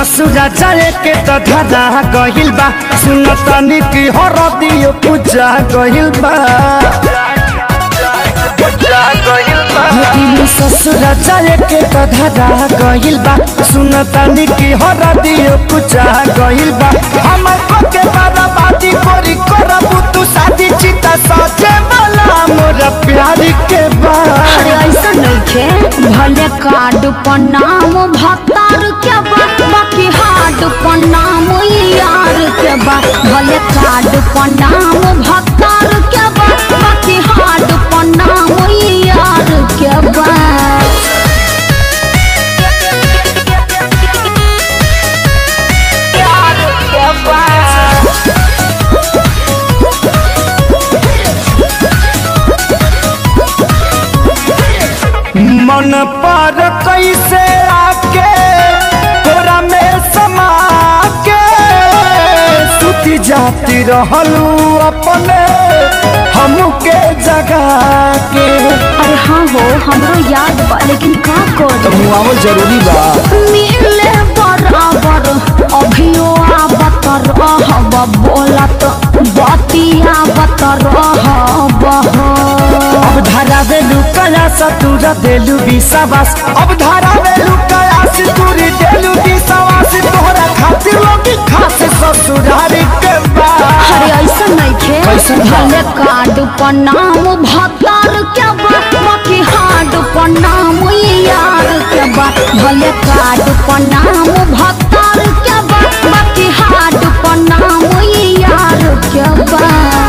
ससुरा जाए के त धरा गहिल बा सुन तनी की हर दियो पूजा गहिल बा दिल ससुरा जाए के त धरा गहिल बा सुन तनी की हर दियो पूजा गहिल बा हमर को के बर्बादी कोरी करबू तू शादी चिता सजे वाला मोर प्यार के बा अरे ऐसा नइखे भले कार्ड पर नाम भतार के बा बाकी हार्ड पर नाम यार के बा भले कार्ड पर नाम भतार के बा बाकी हार्ड पर नाम यार के बा यार के बा मन पर कैसे आके तोरा में समा के सुती जाती रहलू अपने हमके जगा के अरे हाँ हो हमरो याद बा लेकिन का कर मुआवल जरूरी बा मिले बराबर अभियो आवत रहब बोलत बतिया बत रहब अब धारा वेलू कया सतुरा देलू विश्वास अब धारा वेलू कया सितुरी देलू विश्वास तोहरा खातिर लोग खास ससुरारी के बा अरे ऐसा नइखे कैसन बा? भले कार्ड पर नाम भतार के बा बाकी हार्ड पर नाम यार के बा भले कार्ड पर नाम भतार के बा बाकी हार्ड पर नाम यार के बा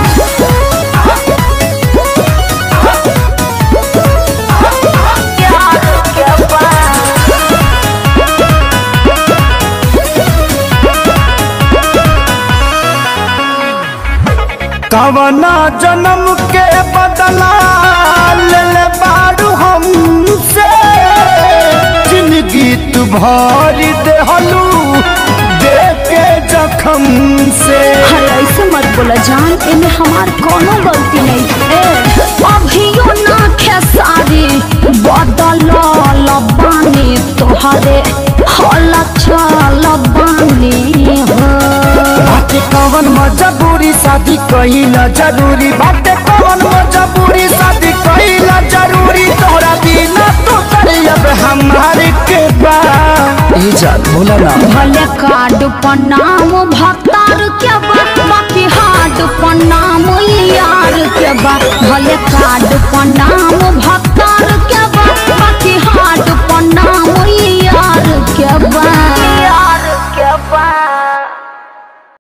कवना जन्म के बदला ले ले बाड़ू हमसे जिंदगी तू भरी देहलू दे के जखम से अरे ऐसे मत बोला जान इनमें हमार कोनो गलती नहीं है अभियो ना खेसारी बदल लबानी तोहरे हल चल बानी हो बाटे कवन मजबूरी शादी कहिला जरूरी बाटे कवन मजबूरी शादी कहिला जरूरी तोरा बिना तो करे अब हमारे के बा ए जान बोला ना भले कार्ड पर नाम भतार के बा बाकी हार्ड पर नाम